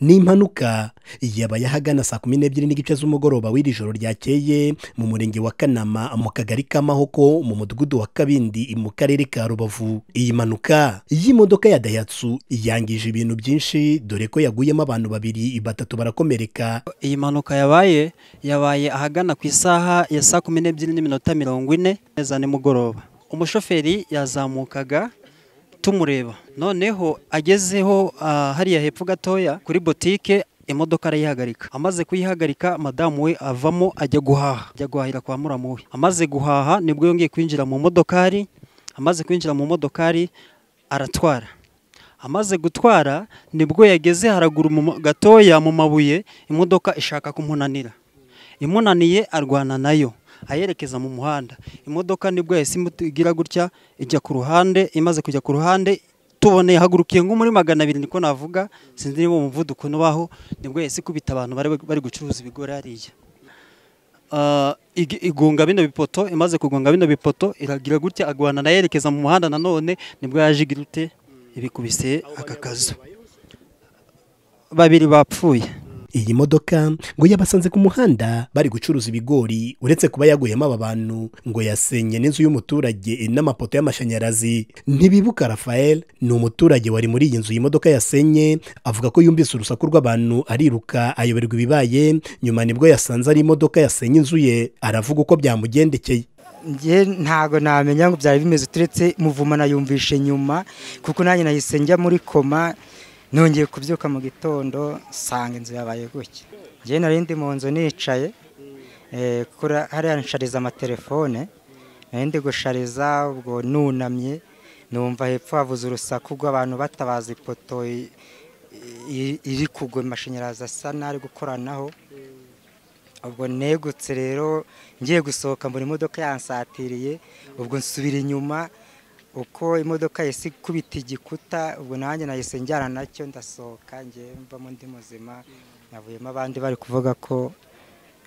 ni impanuka yabaye ahagana saa kumi n'ebyiri n'igice z'umugoroba w'iri joro ryakeye mu murenge wa kanama mu kagari ka mahoko mu mudugudu wa kabindi mu karere ka rubavu iyi mpanuka y'imodoka ya dayihatsu yangije ibintu byinshi dore ko yaguyemo abantu babiri batatu barakomereka iyi mpanuka yabaye yabaye ahagana ku isaha ya saa kumi n'ebyiri n'iminota mirongo ine za nimugoroba umushoferi yazamukaga tumureba noneho agezeho hariya hepfo gatoya kuri botike imodoka arayihagarika amaze kuyihagarika madamu we avamo ajya guhaha ajya guhahira kwa muramu we amaze guhaha nibwo yongeye kwinjira mu modokari amaze kwinjira mu modokari aratwara amaze gutwara nibwo yageze haraguru gatoya mu mabuye imodoka ishaka kumunanira imunaniye arwana nayo ayerekeza mu muhanda imodoka nibwo yahise igira gutya ijya ku ruhande imaze kujya ku ruhande tuboneye hagurukiye nko muri magana abiri niko navuga sinzi niba umuvuduko nubaho nibwo yahise ikubita abantu bari gucuruza ibigori hariya igunga bino bipoto imaze kugonga bino bipoto iragira gutya agwana ayerekeza mu muhanda nanone nibwo yaje igira ute ibikubise aka kazu babiri bapfuye iyi modoka ngo yabasanze ku muhanda bari gucuruza ibigori uretse kuba yaguyemo aba bantu ngo yasenye n'inzu y'umuturage n'amapoto y'amashanyarazi ntibibuka rafael ni umuturage wari muri iyi nzu iyi modoka yasenye avuga ko yumvise urusaku rw'abantu ariruka ayoberwa ibibaye nyuma nibwo yasanze ari imodoka yasenye inzu ye aravuga uko byamugendekeye nge ntabwo namenya ngo byari bimeze uturetse muvumana yumvishe nyuma kuko nanjye nahise njya muri koma nongeye kubyuka mu gitondo nsanga inzu yabaye gutya ngewe nari ndi mu nzu nicaye hariya nshariza amatelefone nari ndi gushariza ubwo nunamye numva hepfo havuze urusaku rw'abantu batabaza ipoto iri kugwa amashanyarazi asa n'ari gukoranaho ubwo negutse rero ngiye gusohoka buri modoka yansatiriye ubwo nsubira inyuma uko imodoka yahise ikubita igikuta ubwo nanjye nahise njyana nacyo ndasohoka ngewe mbamo ndi muzima navuyemo abandi bari kuvuga ko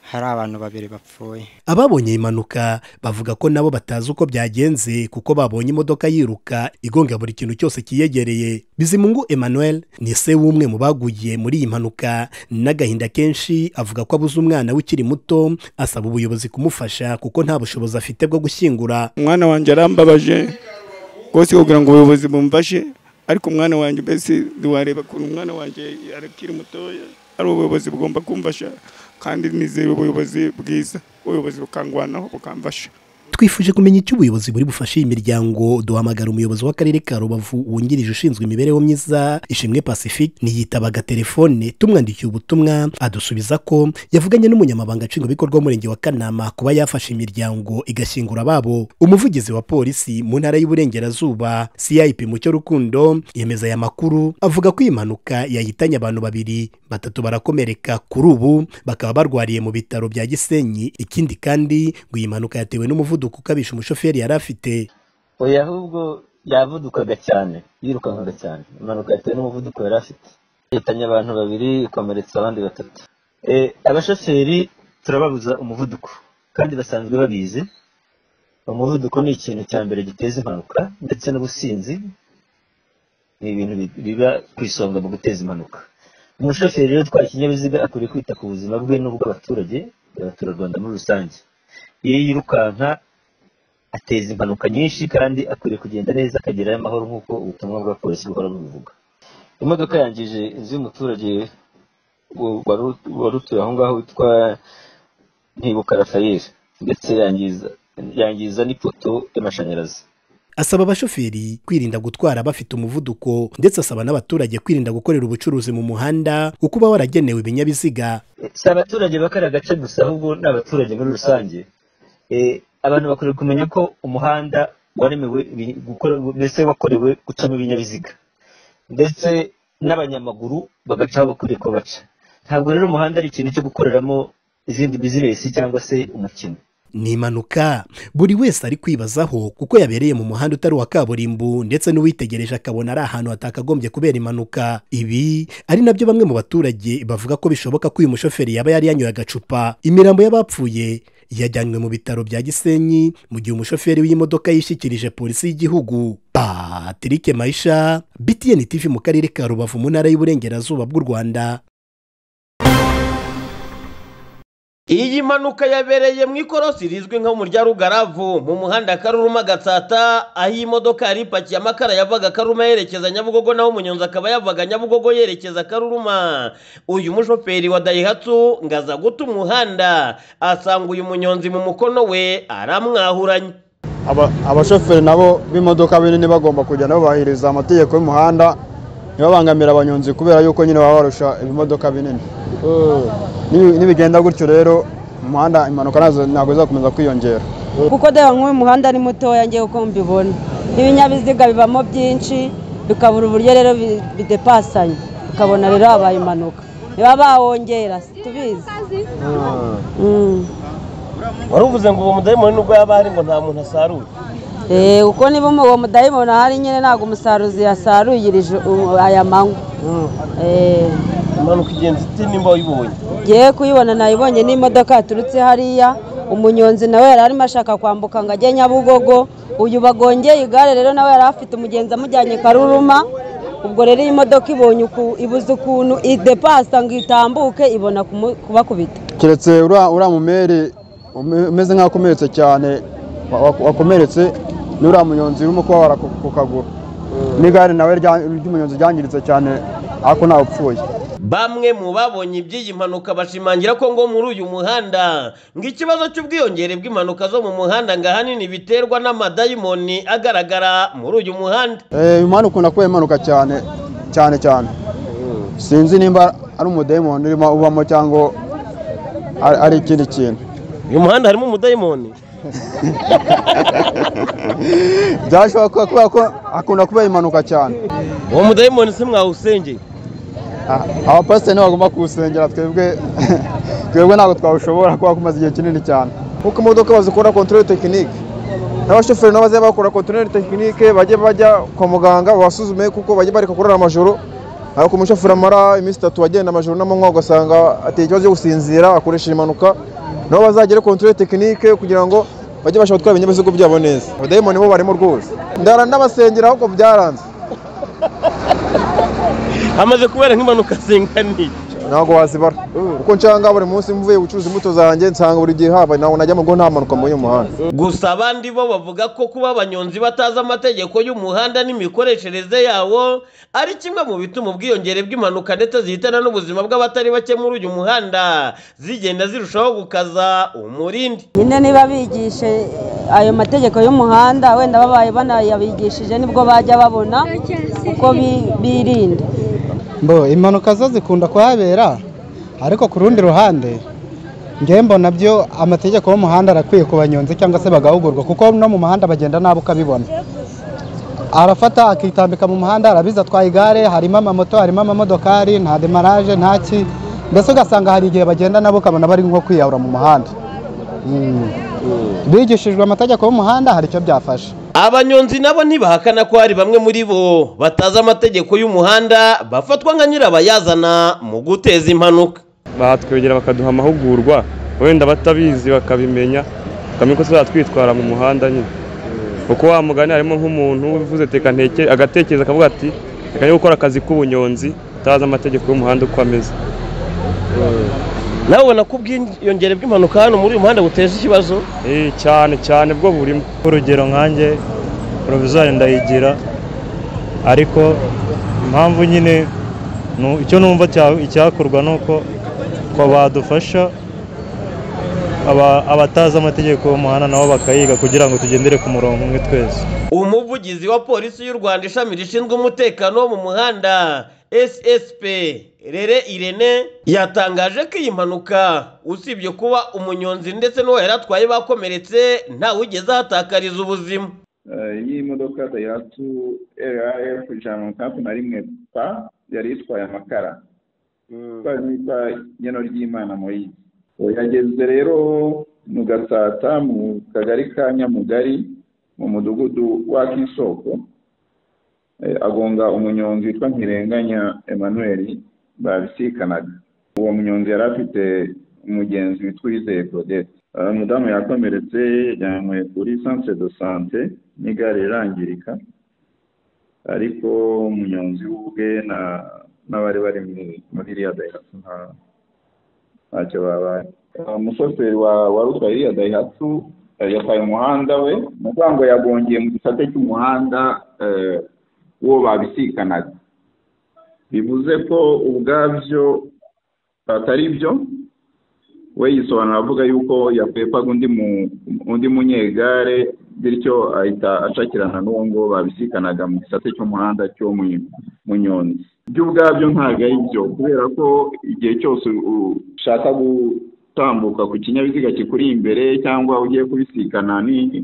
hari abantu babiri bapfuye ababonye impanuka bavuga ko nabo batazi uko byagenze kuko babonye imodoka yiruka igonga buri kintu cyose kiyegereye bizimungu emmanuel ni se w'umwe mu baguye muri iyi mpanuka n'agahinda kenshi avuga ko abuze umwana ukiri muto asaba ubuyobozi kumufasha kuko nta bushobozi afite bwo gushyingura umwana wanjye arambabaje rwose kugira ngo ubuyobozi bumfashe ariko umwana wanjye mbese ntiwareba kure umwana wanjye arakiri mutoya ari ubuyobozi bugomba kumfasha kandi nizeye ubuyobozi bwiza ubuyobozi bukangwanaho bukamfasha twifuje kumenya icyo ubuyobozi buri bufashe iyi miryango duhamagara umuyobozi w'akarere ka rubavu wungirije ushinzwe imibereho myiza ishimwe pacifique ntiyitabaga telefone tumwandikiye ubutumwa adusubiza ko yavuganye n'umunyamabanga nshingwabikorwa w'umurenge wa kanama kuba yafashe imiryango igashyingura ababo umuvugizi wa polisi mu ntara y'uburengerazuba cip mucyo rukundo yemeza aya makuru avuga ko iyi mpanuka yahitanye abantu babiri batatu barakomereka kuri ubu bakaba barwariye mu bitaro bya gisenyi ikindi kandi ngo iyi mpanuka yatewe n'umuvuduko umuvuduko ukabije umushoferi yari afite oya ahubwo yavudukaga cyane yirukankaga cyane impanuka yatewe n'umuvuduko yari afite yahitanye abantu babiri ikomeretsa abandi batatu abashoferi turababuza umuvuduko kandi basanzwe babizi umuvuduko ni ikintu cya mbere giteza impanuka ndetse n'ubusinzi ni ibintu biba ku isonga mu guteza impanuka umushoferi rero utwaye ikinyabiziga akwiriye kwita ku buzima bwe n'ubw'abaturage abaturarwanda muri rusange iyo yirukanka ateza impanuka nyinshi kandi akwiriye kugenda neza akagerayo amahoro nk'uko ubutumwa bwa polisi buhora bubivuga imodoka yangije inzu y'umuturage wari utuye aho ngaho witwa ntibuka rafayeli ndetse yangiza n'ipoto y'amashanyarazi asaba abashoferi kwirinda gutwara bafite umuvuduko ndetse asaba n'abaturage kwirinda gukorera ubucuruzi mu muhanda kuko uba waragenewe ibinyabiziga si abaturage bakariya gace gusa ahubwo ni abaturage muri rusange abantu bakwiriye kumenya ko umuhanda waremewe mbese wakorewe gucamo ibinyabiziga ndetse n'abanyamaguru bagaca aho bakwiriye ko baca ntabwo rero umuhanda ari ikintu cyo gukoreramo izindi bizinesi cyangwa se umukino ni impanuka buri wese ari kwibazaho kuko yabereye mu muhanda utari uwa kaburimbo ndetse n'uwitegereje akabona ari ahantu hatakagombye kubera impanuka ibi ari nabyo bamwe mu baturage bavuga ko bishoboka ko uyu mushoferi yaba yari yanyoye agacupa imirambo y'abapfuye yajyanywe mu bitaro bya gisenyi mu gihe umushoferi w'imodoka yishyikirije polisi y'igihugu patrick mayisha btn tv mu karere ka rubavu mu ntara y'uburengerazuba bw'u rwanda iyi mpanuka yabereye mu ikorosi rizwi nko mu Rugaravu mu muhanda karuruma gatsata aho iyi modoka yari ipakiye amakara yavaga karuruma yerekeza nyabugogo naho umunyonzi akaba yavaga nyabugogo yerekeza karuruma uyu mushoferi wa dayihatsu ngo aza guta umuhanda asanga uyu munyonzi mu mukono we aramwahuranye Aba- abashoferi nabo b'imodoka binini bagomba kujya nabo bahiriza amategeko y'umuhanda ntibabangamire abanyonzi kubera yuko nyine baba barusha ibimodoka binini Nibi- nibigenda gutyo rero umuhanda impanuka nazo ntabwo zizakomeza kwiyongera kuko dore nk'uyu muhanda ni mutoya ngewe uko mbibona n'ibinyabiziga bibamo byinshi bikabura uburyo rero bi- bidepasanya ukabona rero habaye impanuka niba bawongera situbizi wari uvuze ngo uwo mudayimoni nubwo yaba ahari ngo nta muntu asaruye kuko niba umu- uwo mudayimoni ahari nyine ntabwo umusaruzi yasaruyirije u- aya manywa Eh, impanuka igenzi iti nimba wayibonye ngiye kuyibona nayibonye n'imodoka yaturutse hariya umunyonzi nawe yari arimo ashaka kwambuka ngo ajye nyabugogo uyu bagongeye igare rero nawe yari afite umugenzi amujyanye karuruma ubwo rero iyi modoka ibonye uku- ibuze ukuntu idepasa ngo itambuke ibona kumu- kubakubita keretse uriya uriya mumeri ume- umeze nk'aho akomeretse cyane wa- wa- wakomeretse n'uriya munyonzi urimo kubabara ku ku kaguru n'igare nawe rya- ry'umunyonzi ryangiritse cyane ariko ntawe upfuye bamwe mu babonye iby'iyi mpanuka bashimangira ko ngo muri uyu muhanda ngo ikibazo cy'ubwiyongere bw'impanuka zo mu muhanda ngo ahanini biterwa n'amadayimoni agaragara muri uyu muhanda Eh, uyu muhanda ukunda kuba impanuka cyane cyane cyane sinzi nimba ari umudayimoni urimo ubamo cyangwa ari- ari ikindi kintu uyu muhanda harimo umudayimoni byashoboka kuba- kubera ko akunda kuba impanuka cyane uwo mudayimoni se mwawusengeye Ah, abapasiteri nibo bagomba kuwusengera twebwe twebwe ntabwo twawushobora kuba kumaze igihe kinini cyane nkuko imodoka bazikora kontorori tekinike n'abashoferi nabo bazajya bakora kontorori tekinike bajye bajya kwa muganga babasuzume kuko bajya bareka kurara amajoro ariko umushoferi amara iminsi itatu agenda amajoro n'amanywa ugasanga ateye ikibazo cyo gusinzira akoresha impanuka nabo bazagere kontorori tekinike kugira ngo bajye bashobora gutwara ibinyabiziga byabo neza abadayimoni bo barimo rwose ndara ndabasengera ahubwo byaranze hamaze kubera nk'impanuka zinganiye ntabwo wazibara kuko nshanga buri munsi mvuye gucuruza imbuto zanjye nsanga buri gihe haba ntabwo najya mu rugo nta mpanuka mbonye mu muhanda gusa abandi bo bavuga ko kuba abanyonzi batazi amategeko y'umuhanda n'imikoreshereze yawo ari kimwe mu bituma ubwiyongere bw'impanuka ndetse zihitana n'ubuzima bw'abatari bake muri uyu muhanda zigenda zirushaho gukaza umurindi nyine niba bigishe eh, ayo mategeko y'umuhanda wenda babaye banayabigishije nibwo bajya babona uko bi- birinda mbo impanuka zo zikunda kuhabera ariko ku rundi ruhande ngewe mbona byo amategeko y'umuhanda arakwiye ku banyonzi cyangwa se bagahugurwa kuko no mu muhanda bagenda nabi ukabibona arafata akitambika mu muhanda arabiza atwaye igare harimo amamoto harimo amamodokari nta demarage nta ki mbese ugasanga hari igihe bagenda nabo ukabona bari nko kwiyahura mu muhanda Mm. bigishijwe amategeko y'umuhanda hari icyo byafasha abanyonzi nabo ntibahakana ko hari bamwe muri bo batazi amategeko y'umuhanda bafatwa nka nyirabayazana mu guteza impanuka batwegera bakaduha amahugurwa wenda batabizi bakabimenya bakamenya ko tuzajya twitwara mu muhanda nyine kuko wa mugani harimo nk'umuntu uvuze teka nteke agatekereza akavuga ati reka njye gukora akazi k'ubunyonzi utazi amategeko y'umuhanda uko ameze nawe ubona ko ubwiyongere bw'impanuka hano muri uyu muhanda buteza ikibazo Eh, cyane cyane bwo burimo urugero nkanjye porovizwari ndayigira ariko impamvu nyine nu- icyo numva cya- icyakorwa ni uko ko badufasha aba- abatazi amategeko y'umuhanda nabo bakayiga kugira ngo tugendere ku murongo umwe twese umuvugizi wa polisi y'u rwanda ishami rishinzwe umutekano wo mu muhanda ssp rere irene yatangaje ko iyi mpanuka usibye kuba umunyonzi ndetse n'uwo yari atwaye bakomeretse ntawugeze ahatakariza ubuzima Eh, iyi modoka dayihatsu raf ijana na mirongo itandatu na rimwe pa yari itwaye amakara itwaye n'itwa nyeno ry'imana moyizi yageze rero mu gasata mu kagari ka nyamugari mu mudugudu wa kisoko Eh, agonga umunyonzi witwa nkirenganya emmanuel babisikanaga uwo munyonzi yari afite umugenzi witwa uwizeye claudette Ah, umudamu yakomeretse yanywe kuri sanse do sante n'igare rirangirika ariko umunyonzi ubwe na n'abari bari muri- muri iriya dayihatsu nta- ntacyo babaye Ah, umushoferi wa- wari utwaye iriya dayihatsu eh, yatwaye umuhanda we umugongo yagongeye mu gisate cy'umuhanda eh, uwo babisikanaga bivuze ko ubwabyo atari byo we yisobanura avuga yuko yakwepaga undi mu- undi munyegare bityo ahita acakirana n'uwo ngo babisikanaga mu gisate cy'umuhanda cyo mu munyonzi byo ubwabyo ntabwo ari byo kubera ko igihe cyose u- ushaka gutambuka ku kinyabiziga kikuri imbere cyangwa ugiye kubisikana ni-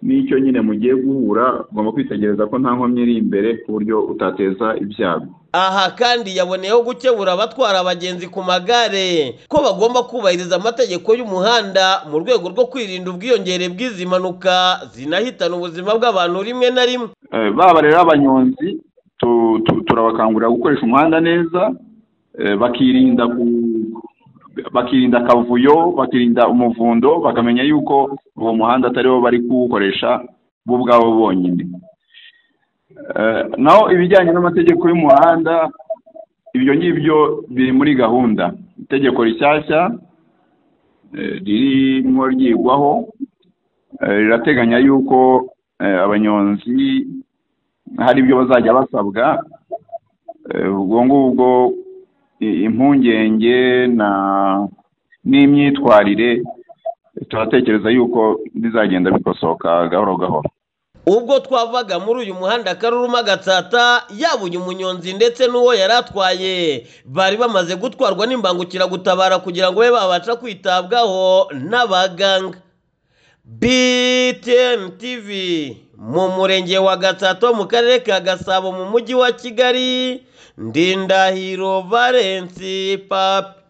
n'icyo nyine mugiye guhura ugomba kwitegereza ko nta nkomyi iri imbere ku buryo utateza ibyago aha kandi yaboneyeho gukebura abatwara abagenzi ku magare ko bagomba kubahiriza amategeko y'umuhanda mu rwego rwo kwirinda ubwiyongere bw'izi mpanuka zinahitana ubuzima bw'abantu rimwe na rimwe Eh, baba rero abanyonzi tu- tu- turabakangurira gukoresha umuhanda neza eh, bakirinda ku- bakirinda akavuyo bakirinda umuvundo bakamenya yuko uwo muhanda atari bo bari kuwukoresha bo ubwabo bonyine Eh, naho ibijyanye n'amategeko y'umuhanda ibyo ngibyo biri muri gahunda itegeko rishyashya eh, ririmo ryigwaho eh, rirateganya yuko eh, abanyonzi hari ibyo bazajya basabwa eh, ubwo ngubwo i- impungenge na n'imyitwarire turatekereza yuko bizagenda bikosoka gahoro gahoro ubwo twavaga muri uyu muhanda karuruma gatsata yabuye umunyonzi ndetse n'uwo yari atwaye bari bamaze gutwarwa n'imbangukiragutabara kugira ngo babe babasha kwitabwaho n'abaganga btn tv mu murenge wa gatsata wo mu karere ka gasabo mu mujyi wa kigali ndindahiro valensi papi